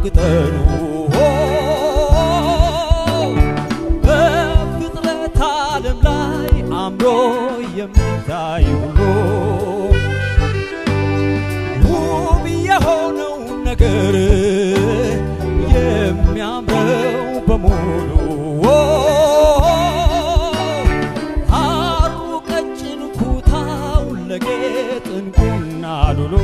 ቅጠሉ በፍጥረት ዓለም ላይ አምሮ የሚታይ ሁሉ ውብ የሆነው ነገር የሚያምረው በሙሉ ሐሩ ቀጭን ኩታው ለጌጥ ዕንቁና ሉሉ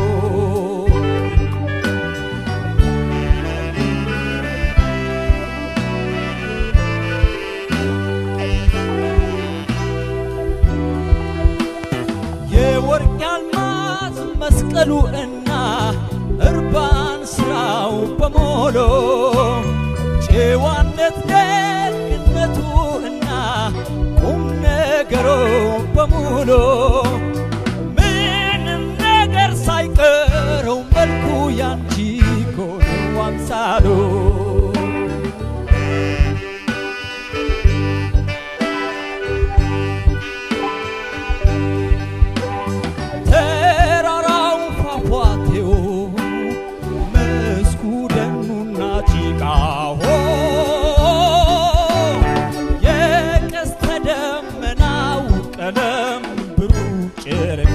የወርቅ አልማዝ መስቀሉ እና እርባን ስራው በሞሎ ጨዋነት ደግነቱ እና ቁም ነገሮ በሙሉ ምንም ነገር ሳይቀረው መልኩ ያንቺ ኮነው አምሳሉ ተራራው ፏፏቴው መስኩ ደኑና ጭቃው የቀስተ ደመናው ቀለም ብሩህ ጨረቃ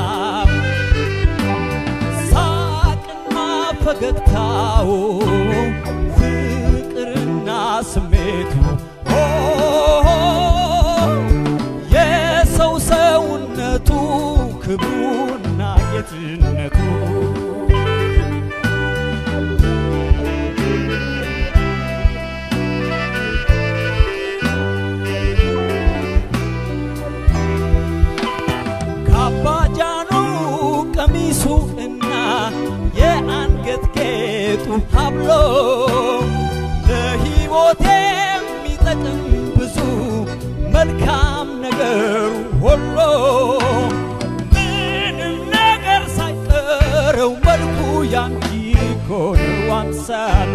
ሳቅና ፈገግታው ፍቅርና ስሜቱ የሰው ሰውነቱ ክብሩና ጌትነቱ ካባጃኑ ቀሚሱ እና የአንገት ጌጡ ሀብሎ ለሕይወት የሚጠቅም ብዙ መልካም ነገሩ ሁሉ ምንም ነገር ሳይቀረው መልኩ ያንቺ እኮ ነው አምሳሉ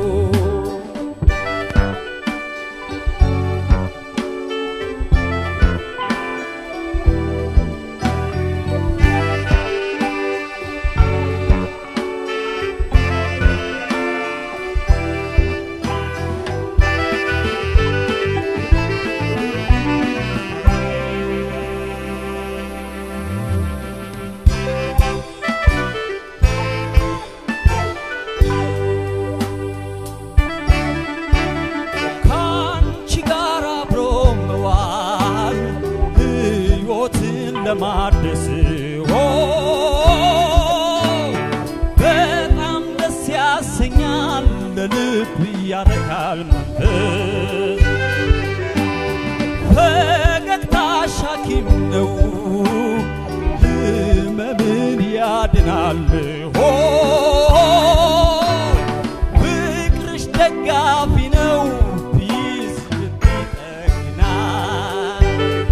ከአንቺ ጋር አብሮ መዋል ሕይወትን ለማደስ ኦ በጣም ደስ ያሰኛል፣ ለልብ ያረካል መንፈስ ፈገግታሽ ሐኪም ነው ሕመምን ያድናል ሆ ፍቅርሽ ደጋፊ ነው ቢዝ ልብ ይጠግናል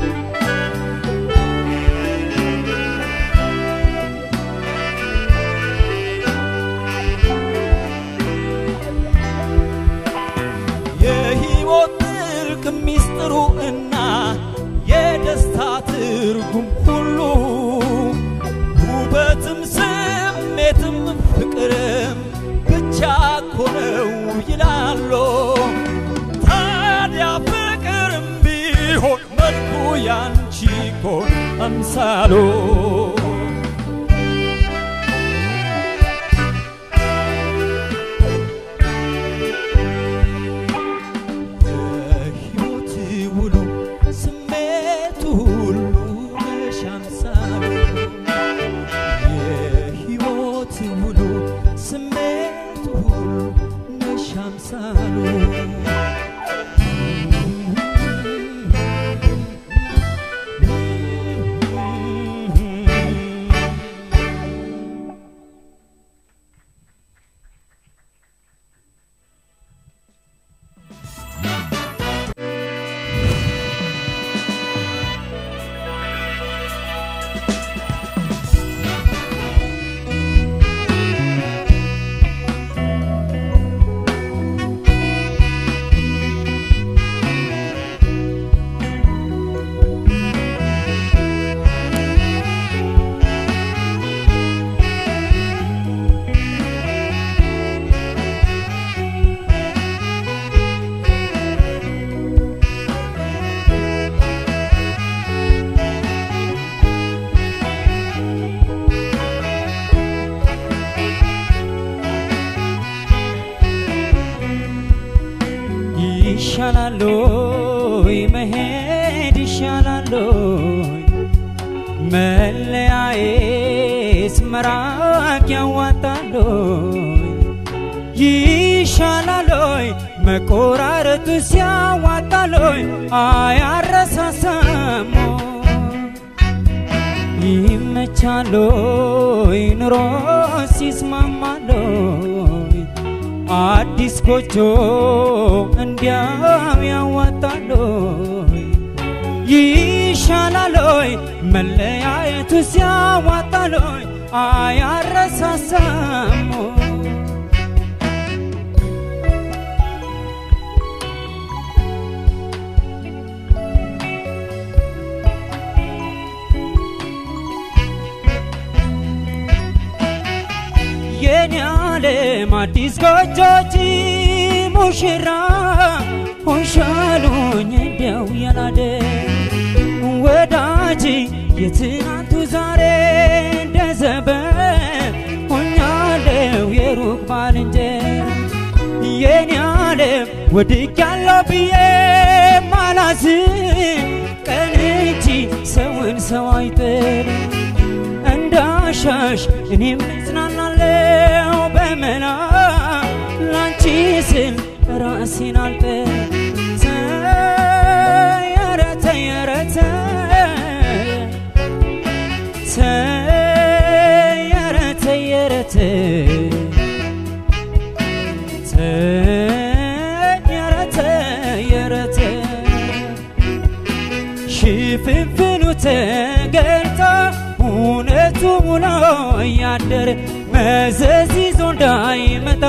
የሕይወት ጥልቅ ሚስጥሩ እና የደስታ ትርጉም ሁሉ ውበትም ስሜትም ፍቅርም ብቻ እኮ ነው ይላሉ። ታዲያ ፍቅርም ቢሆን መልኩ ያንቺ እኮ ነው አምሳሉ የሕይወት ውሎ ስሜቱ ሁሉ ነሽ አምሳሉ የሕይወት ውሎ ስሜቱ ሁሉ ነሽ አምሳሉ ይሻላሎይ መሄድ ይሻላሎይ መለያየት መራቅ ያዋጣሎይ ይሻላሎይ መቆራረጡ ሲያዋጣሎይ አያረሳሳሞ ይመቻሎይ ኑሮ ሲስማማሎይ አዲስ ጎጆ እንዲያው ያዋጣሎይ ይሻላሎይ መለያየቱ ሲያዋጣሎይ አያረሳሳሞ የኔ ዓለም አዲስ ጎጆች ሙሽራ ሆንሻሉኝ እንዲያው ያላደ ወዳጅ የትናንቱ ዛሬ እንደዘበ ሆኛለው የሩቅ ባልንጀራ የኔ ዓለም ወድቅ ያለው ብዬ ማላዝ ቀን እንጂ ሰውን ሰው አይጥል እንዳሻሽ እኔም እጽናናለው በመላ ላንቺ ስል ራሴን አልጠ ተየረተ የረተ ተየረተ የረተ ተየረተ የረተ ሽፍንፍኑ ተገልጣ እውነቱ ሙሎ እያደር መዘዝ ይዞ እንዳይመጣ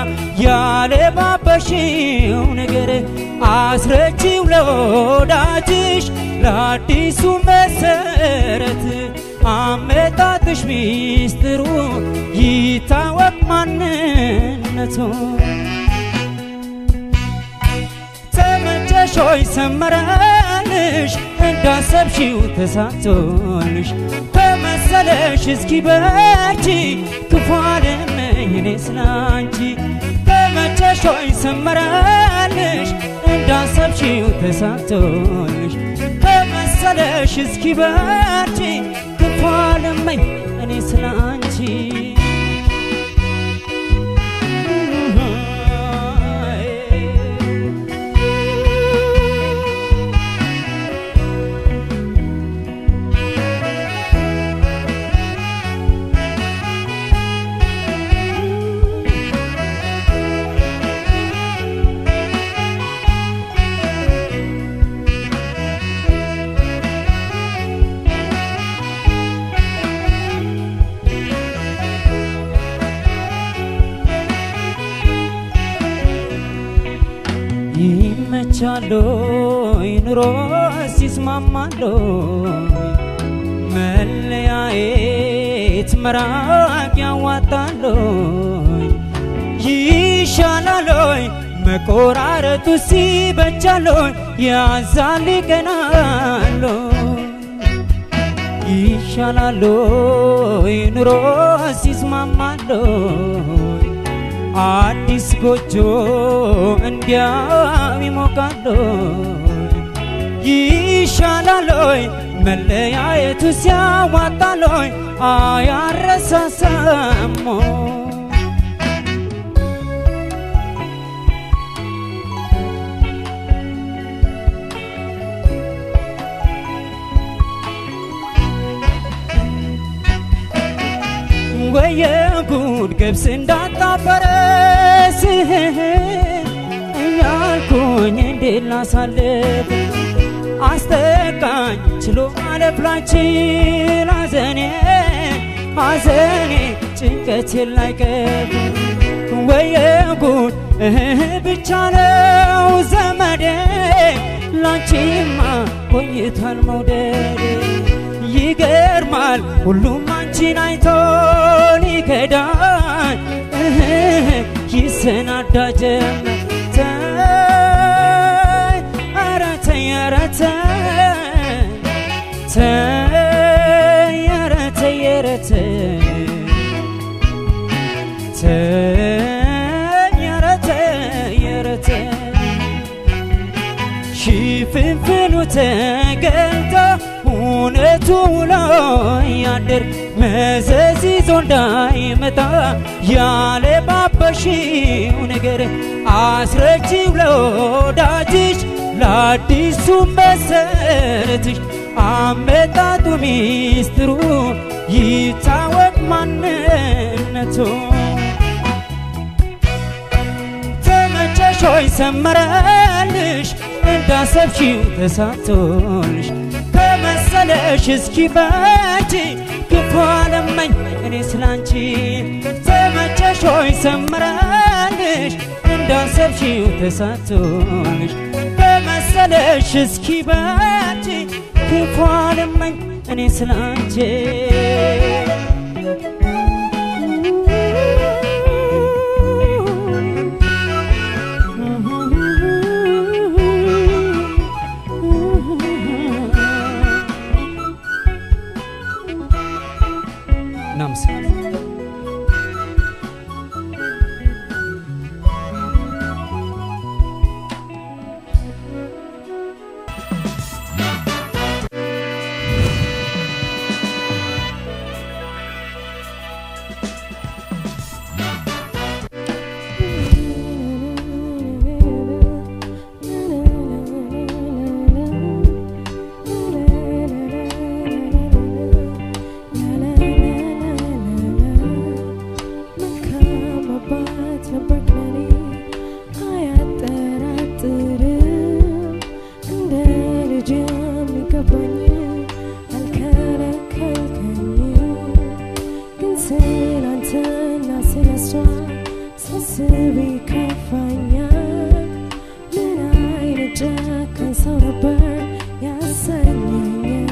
ያለባበሽው ነገር አስረጂው ለወዳጅሽ ለአዲሱ መሰረት አመጣጥሽ ሚስጥሩ ይታወቅ ማንነቱ ተመቸሾይ ሰመረልሽ እንዳሰብሽው ተሳክቶልሽ ተመሰለሽ እስኪ በርቺ ክፉ አልመኝ እኔ ስላንቺ ተመቸሾይ ሰመረልሽ እንዳሰብሽው ተሳክቶልሽ ተመሰለሽ እስኪ በርቺ ክፉ አልመኝ እኔ ስላንቺ ይመቻሎይ ኑሮ ሲስማማሎይ መለያየት መራቅ ያዋጣሎይ ይሻላሎይ መቆራረጡ ሲበጃሎይ ያዛል ይቀናሎይ ይሻላሎይ ኑሮ ሲስማማሎይ አዲስ ጎጆ እንዲያው ይሞቃሎይ ይሻላሎይ መለያየቱ ሲያዋጣሎይ አያረሳሳሞ ወየ ጉድ ገብስ እንዳጣፈረስ እያልኩኝ እንዴት ላሳልፍ አስጠቃኝ ችሎ ማለፍ ላንችል አዘኔ አዘኔ ጭንቀቴን ላይቀር ወየ ጉድ እህ ብቻ ነው ዘመዴ ላንቺማ ቆይቷል መውደድ ይገርማል ሁሉም አንቺን አይቶ ሊከዳኝ እህ ይሰናዳ ጀመር ተይ ኧረ ተይ ኧረ ተይ ተይ ኧረ ተይ ኧረ ተይ ተይ ኧረ ተይ ኧረ ተይ ተገልጦ እውነቱ ውሎ ያድር መዘዝ ይዞ እንዳይመጣ ያለ ባበሽው ነገር አስረጂው ለወዳጅሽ ለአዲሱ መሰረትሽ አመጣጡ ሚስጥሩ ይታወቅ ማንነቱ ተመቸሽ ሆይ ሰመረልሽ እንዳሰብሽው ተሳቶልሽ ከመሰለሽ እስኪ በቺ ክፉ አለመኝ እኔ ስላንቺ ተመቸሽ ሆይ ሰመረልሽ እንዳሰብሽው ተሳቶልሽ ከመሰለሽ እስኪ በቺ ክፉ አለመኝ እኔ ስላንቺ እናመሰግናለን። መልካም አባት ነበርክ ለኔ አያጠራጥርም እንደ ልጅ የሚገባኝ አልከለከልከኝም ግን ስላንተና ስለሷ ሳስብ ይከፋኛል ምን አይነት ጨካኝ ሰው ነበር ያሰኘኛል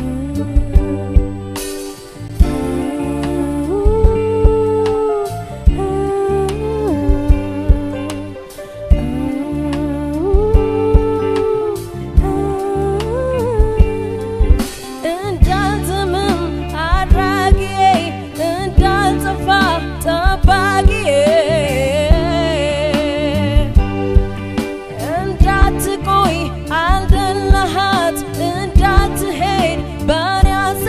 እንዳልዝምም አድራጊዬ እንዳልጠፋ ጠባቂዬ እንዳትቆይ አልደለሃት እንዳትሄድ ባሪ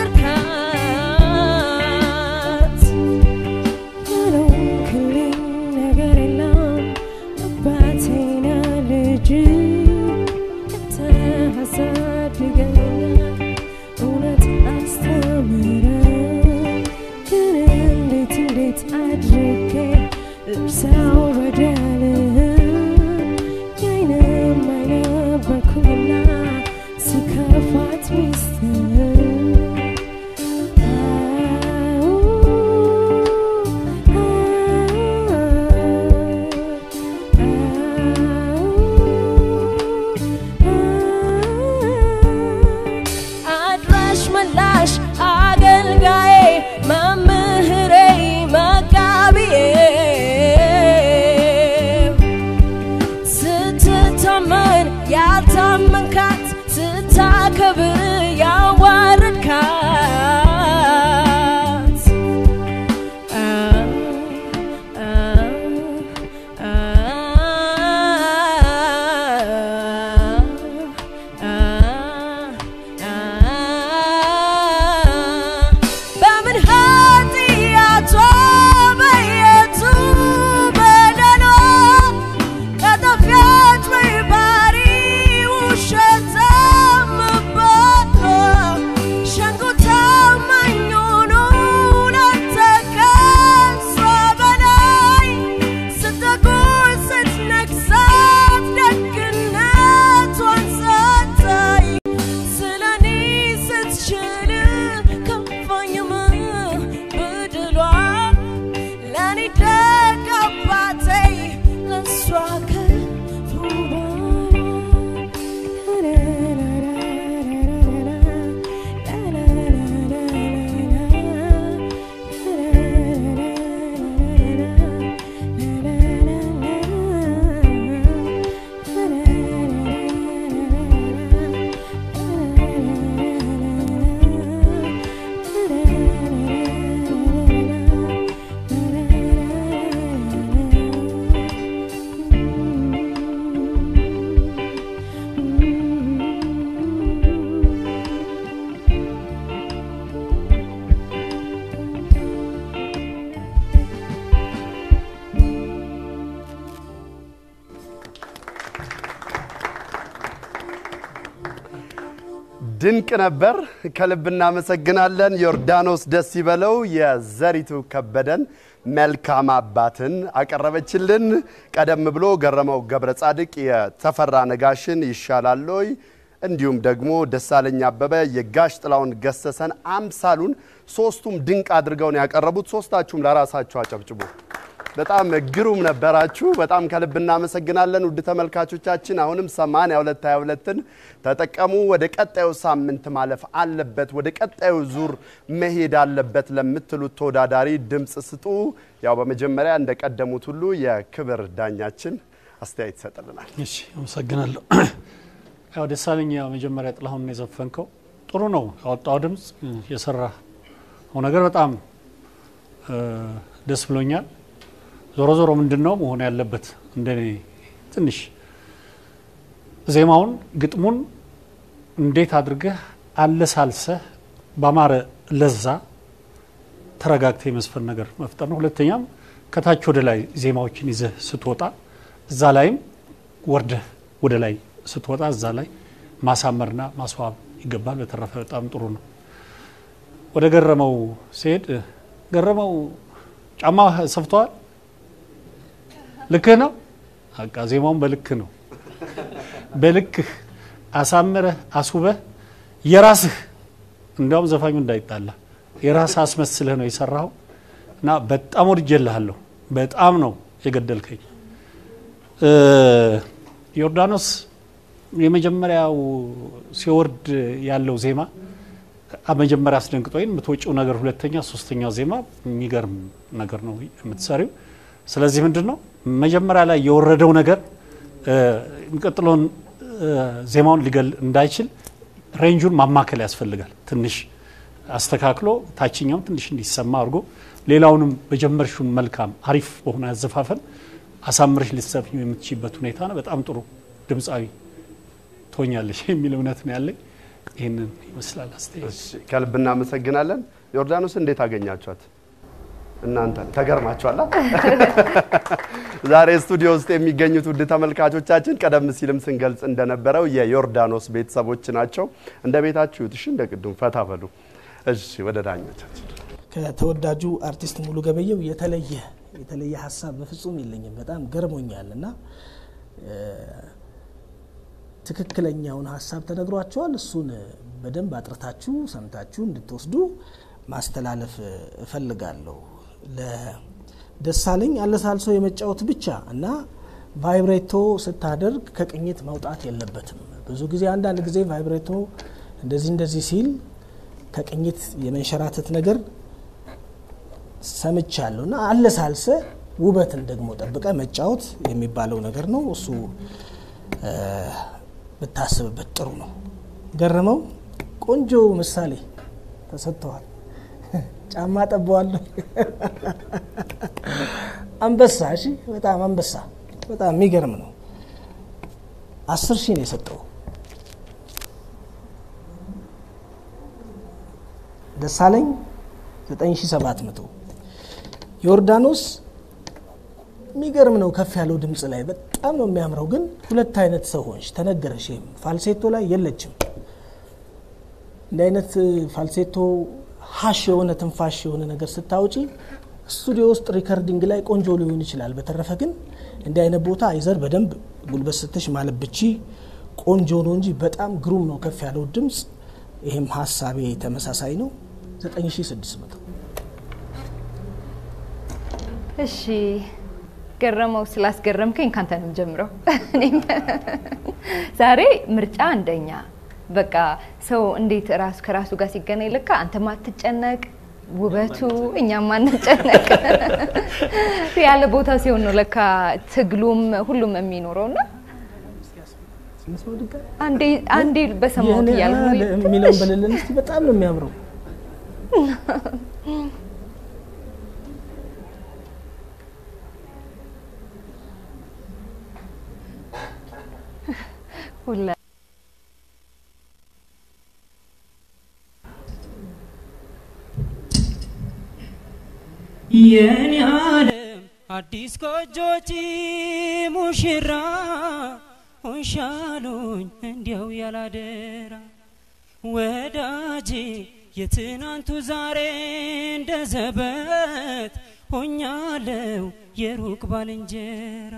አስርካት ያለውክልኝ ነገር የለም አባቴና ልጅ አንተ አሳድገኛል እውነት አስተምረ ግን እንዴት እንዴት አድርጌ ልርሳው በደልህን የአይንም አይነበርኩኝና ሲከፋት ሚስትህ አድራሽ መላሽ አገልጋዬ መምህሬ መጋቢዬ ድንቅ ነበር። ከልብ እናመሰግናለን። ዮርዳኖስ ደስ ይበለው የዘሪቱ ከበደን መልካም አባትን አቀረበችልን። ቀደም ብሎ ገረመው ገብረ ጻድቅ የተፈራ ነጋሽን ይሻላሎይ እንዲሁም ደግሞ ደሳለኝ አበበ የጋሽ ጥላውን ገሰሰን አምሳሉን ሶስቱም ድንቅ አድርገው ነው ያቀረቡት። ሶስታችሁም ለራሳችሁ አጨብጭቡ። በጣም ግሩም ነበራችሁ። በጣም ከልብ እናመሰግናለን። ውድ ተመልካቾቻችን አሁንም 82 22ን ተጠቀሙ። ወደ ቀጣዩ ሳምንት ማለፍ አለበት፣ ወደ ቀጣዩ ዙር መሄድ አለበት ለምትሉት ተወዳዳሪ ድምፅ ስጡ። ያው በመጀመሪያ እንደቀደሙት ሁሉ የክብር ዳኛችን አስተያየት ይሰጥልናል። እሺ አመሰግናለሁ። ያው ደሳለኝ ያው መጀመሪያ ጥላሁን የዘፈንከው ጥሩ ነው። ያወጣው ድምፅ የሰራው ነገር በጣም ደስ ብሎኛል። ዞሮ ዞሮ ምንድን ነው መሆን ያለበት እንደኔ ትንሽ ዜማውን ግጥሙን እንዴት አድርገህ አለሳልሰህ በአማረ ለዛ ተረጋግተህ የመዝፈን ነገር መፍጠር ነው። ሁለተኛም ከታች ወደ ላይ ዜማዎችን ይዘህ ስትወጣ እዛ ላይም ወርደህ ወደ ላይ ስትወጣ እዛ ላይ ማሳመርና ማስዋብ ይገባል። በተረፈ በጣም ጥሩ ነው። ወደ ገረመው ሲሄድ ገረመው ጫማ ሰፍተዋል። ልክህ ነው። በቃ ዜማውን በልክ ነው። በልክህ አሳምረህ አስውበህ የራስህ እንዲያውም ዘፋኙ እንዳይጣላ የራስህ አስመስለህ ነው የሰራኸው እና በጣም ወድጄልሃለሁ። በጣም ነው የገደልከኝ። ዮርዳኖስ የመጀመሪያው ሲወርድ ያለው ዜማ መጀመሪያ አስደንግጦኝ የምትወጪው ነገር ሁለተኛ፣ ሶስተኛው ዜማ የሚገርም ነገር ነው የምትሰሪው። ስለዚህ ምንድን ነው መጀመሪያ ላይ የወረደው ነገር የሚቀጥለውን ዜማውን ሊገል እንዳይችል ሬንጁን ማማከል ያስፈልጋል። ትንሽ አስተካክሎ ታችኛውን ትንሽ እንዲሰማ አድርጎ ሌላውንም በጀመርሽውን መልካም አሪፍ በሆነ አዘፋፈን አሳምረሽ ልትዘፍኚው የምትችይበት ሁኔታ ነው። በጣም ጥሩ ድምፃዊ ትሆኛለሽ የሚል እምነት ነው ያለኝ። ይህንን ይመስላል አስተያየት። ከልብ እናመሰግናለን። ዮርዳኖስ እንዴት አገኛችኋት? እናንተ ተገርማችኋላ? ዛሬ ስቱዲዮ ውስጥ የሚገኙት ውድ ተመልካቾቻችን ቀደም ሲልም ስንገልጽ እንደነበረው የዮርዳኖስ ቤተሰቦች ናቸው። እንደ ቤታችሁ እሺ፣ እንደ ቅድም ፈታ በሉ። እሺ፣ ወደ ዳኞቻችን ከተወዳጁ አርቲስት ሙሉ ገበየው የተለየ የተለየ ሀሳብ በፍጹም የለኝም። በጣም ገርሞኛል እና ትክክለኛውን ሀሳብ ተነግሯቸዋል። እሱን በደንብ አጥርታችሁ ሰምታችሁ እንድትወስዱ ማስተላለፍ እፈልጋለሁ። ለደሳለኝ አለሳልሶ የመጫወት ብቻ እና ቫይብሬቶ ስታደርግ ከቅኝት መውጣት የለበትም። ብዙ ጊዜ አንዳንድ ጊዜ ቫይብሬቶ እንደዚህ እንደዚህ ሲል ከቅኝት የመንሸራተት ነገር ሰምቻለሁ እና አለሳልሰ ውበትን ደግሞ ጠብቀ መጫወት የሚባለው ነገር ነው። እሱ ብታስብበት ጥሩ ነው። ገረመው ቆንጆ ምሳሌ ተሰጥተዋል። ጫማ ጠበዋለሁ። አንበሳ እሺ፣ በጣም አንበሳ፣ በጣም የሚገርም ነው። አስር ሺህ ነው የሰጠው ደሳለኝ 9700 ዮርዳኖስ የሚገርም ነው። ከፍ ያለው ድምፅ ላይ በጣም ነው የሚያምረው። ግን ሁለት አይነት ሰው ሆንሽ፣ ተነገረሽ። ይህም ፋልሴቶ ላይ የለችም። እንዲህ አይነት ፋልሴቶ ሀሽ የሆነ ትንፋሽ የሆነ ነገር ስታውጪ ስቱዲዮ ውስጥ ሪከርዲንግ ላይ ቆንጆ ሊሆን ይችላል። በተረፈ ግን እንዲህ አይነት ቦታ አይዘር በደንብ ጉልበት ስትሽ ማለት ብቺ ቆንጆ ነው እንጂ በጣም ግሩም ነው ከፍ ያለው ድምፅ። ይህም ሀሳቤ ተመሳሳይ ነው። 9600 እሺ ገረመው ስላስገረምከኝ ካንተ ነው ጀምረው። ዛሬ ምርጫ አንደኛ በቃ ሰው እንዴት ራሱ ከራሱ ጋር ሲገናኝ ልካ አንተ ማትጨነቅ ውበቱ እኛም ማንጨነቅ ያለ ቦታ ሲሆን ነው ለካ ትግሉም ሁሉም የሚኖረው እና አንዴ አንዴ በሰማሁት እያልኩ ነው የሚለውን በልልን እስቲ። በጣም ነው የሚያምረው። ሁላ የኔ ዓለም አዲስ ጎጆች ሙሽራ ሆንሻሉኝ እንዲያው ያላደራ ወዳጄ የትናንቱ ዛሬ እንደ ዘበት ሆኛለው የሩቅ ባልንጀራ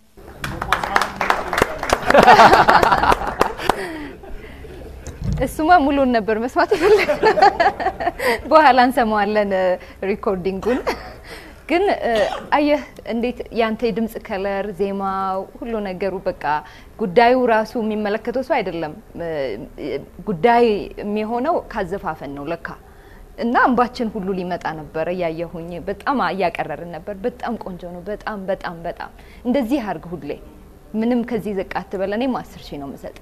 እሱማ ሙሉን ነበር መስማት የፈለግ በኋላ እንሰማዋለን ሪኮርዲንጉን። ግን እ፣ አየህ እንዴት ያንተ የድምፅ ከለር፣ ዜማው፣ ሁሉ ነገሩ በቃ ጉዳዩ ራሱ የሚመለከተው ሰው አይደለም። እ፣ ጉዳይ የሚሆነው ካዘፋፈን ነው ለካ እና እንባችን ሁሉ ሊመጣ ነበረ እያየሁኝ በጣም እያቀረርን ነበር። በጣም ቆንጆ ነው። በጣም በጣም በጣም እንደዚህ አርግ ሁሌ ምንም ከዚህ ዝቅ አትበል። እኔም አስር ሺህ ነው የምሰጥ።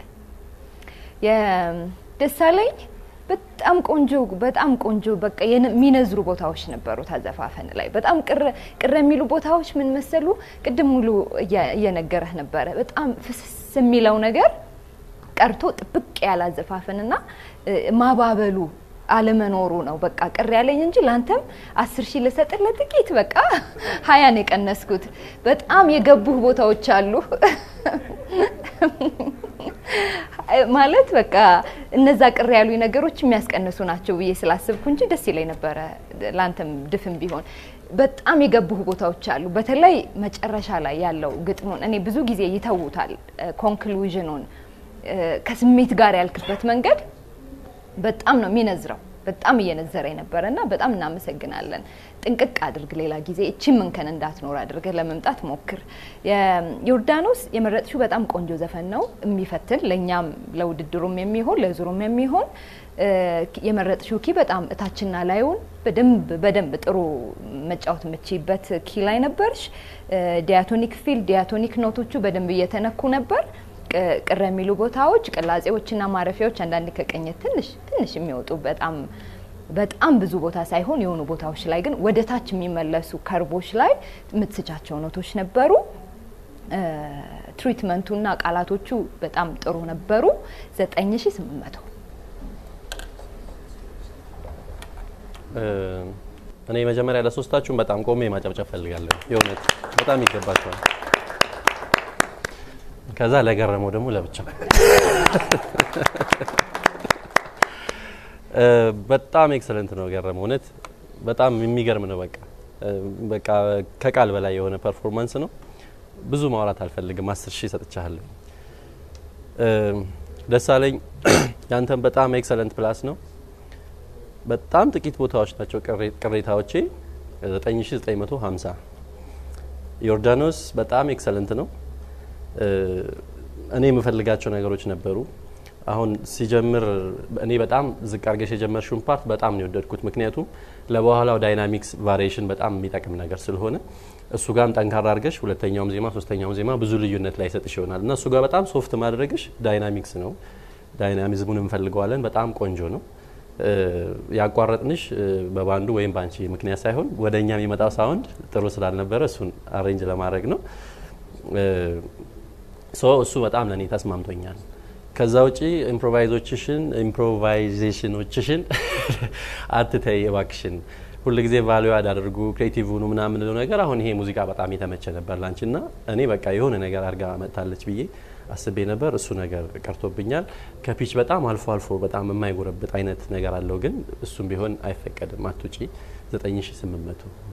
የደሳለኝ በጣም ቆንጆ በጣም ቆንጆ በቃ የነ- የሚነዝሩ ቦታዎች ነበሩት አዘፋፈን ላይ በጣም ቅር ቅር የሚሉ ቦታዎች ምን መሰሉ? ቅድም ሙሉ እያ- እየነገረህ ነበረ። በጣም ፍስስ የሚለው ነገር ቀርቶ ጥብቅ ያለ አዘፋፈንና እ፣ ማባበሉ አለመኖሩ ነው በቃ ቅር ያለኝ እንጂ ለአንተም አስር ሺህ ልሰጥህ ለጥቂት በቃ ሀያን የቀነስኩት በጣም የገቡህ ቦታዎች አሉ ማለት በቃ እነዛ ቅር ያሉ ነገሮች የሚያስቀንሱ ናቸው ብዬ ስላስብኩ እንጂ ደስ ይለኝ ነበረ ለአንተም ድፍን ቢሆን በጣም የገቡህ ቦታዎች አሉ በተለይ መጨረሻ ላይ ያለው ግጥሙን እኔ ብዙ ጊዜ ይተውታል ኮንክሉዥኑን ከስሜት ጋር ያልክበት መንገድ በጣም ነው የሚነዝረው። በጣም እየነዘረ የነበረ እና በጣም እናመሰግናለን። ጥንቅቅ አድርግ፣ ሌላ ጊዜ እቺ ምንከን እንዳትኖር አድርገህ ለመምጣት ሞክር። ዮርዳኖስ የመረጥሽው በጣም ቆንጆ ዘፈን ነው፣ የሚፈትን ለእኛም ለውድድሩም የሚሆን ለዙሩም የሚሆን እ፣ የመረጥሽው ኪ በጣም እታችና ላዩን በደንብ በደንብ ጥሩ መጫወት የምችይበት ኪ ላይ ነበርሽ። እ፣ ዲያቶኒክ ፊል ዲያቶኒክ ኖቶቹ በደንብ እየተነኩ ነበር። ቅ- ቅር የሚሉ ቦታዎች ቅላጼዎችና ማረፊያዎች አንዳንድ ከቅኝት ትንሽ ትንሽ የሚወጡ በጣም በጣም ብዙ ቦታ ሳይሆን የሆኑ ቦታዎች ላይ ግን ወደ ታች የሚመለሱ ከርቦች ላይ የምትስቻቸው ኖቶች ነበሩ። እ፣ ትሪትመንቱና ቃላቶቹ በጣም ጥሩ ነበሩ። 9800 እኔ መጀመሪያ ለሶስታችሁም በጣም ቆሜ ማጨብጨብ ፈልጋለሁ። የእውነት በጣም ይገባቸዋል። ከዛ ለገረመው ደግሞ ለብቻ እ፣ በጣም ኤክሰለንት ነው ገረመው። እውነት በጣም የሚገርም ነው። በቃ እ፣ በቃ ከቃል በላይ የሆነ ፐርፎርማንስ ነው። ብዙ ማውራት አልፈልግም። አስር ሺህ ሰጥቻለሁ። ደሳለኝ ያንተን በጣም ኤክሰለንት ፕላስ ነው። በጣም ጥቂት ቦታዎች ናቸው ቅሬ- ቅሬታዎቼ 9950 ዮርዳኖስ በጣም ኤክሰለንት ነው። እ፣ እኔ የምፈልጋቸው ነገሮች ነበሩ። አሁን ሲጀምር እኔ በጣም ዝቅ አርገሽ የጀመርሽውን ፓርት በጣም ነው የወደድኩት። ምክንያቱም ለበኋላው ዳይናሚክስ ቫሪዬሽን በጣም የሚጠቅም ነገር ስለሆነ እሱ ጋርም ጠንካራ አርገሽ ሁለተኛውም ዜማ ሶስተኛውም ዜማ ብዙ ልዩነት ላይ ሰጥሽ ይሆናል እና እሱ ጋር በጣም ሶፍት ማድረግሽ ዳይናሚክስ ነው። ዳይናሚዝሙን እንፈልገዋለን። በጣም ቆንጆ ነው። እ፣ ያቋረጥንሽ እ፣ በባንዱ ወይም በአንቺ ምክንያት ሳይሆን ወደ እኛ የሚመጣው ሳውንድ ጥሩ ስላልነበረ እሱን አሬንጅ ለማድረግ ነው። ሶ እሱ በጣም ለእኔ ተስማምቶኛል። ከዛ ውጪ ኢምፕሮቫይዞችሽን ኢምፕሮቫይዜሽኖችሽን አትተይ እባክሽን። ሁልጊዜ ቫሉ አዳድርጉ ክሬቲቭ ሁኑ ምናምን ምንለው ነገር አሁን ይሄ ሙዚቃ በጣም የተመቸ ነበር ላንቺ ና እኔ በቃ የሆነ ነገር አድርጋ መጥታለች ብዬ አስቤ ነበር። እሱ ነገር ቀርቶብኛል። ከፒች በጣም አልፎ አልፎ በጣም የማይጎረብጥ አይነት ነገር አለው፣ ግን እሱም ቢሆን አይፈቀድም። አትውጪ 9800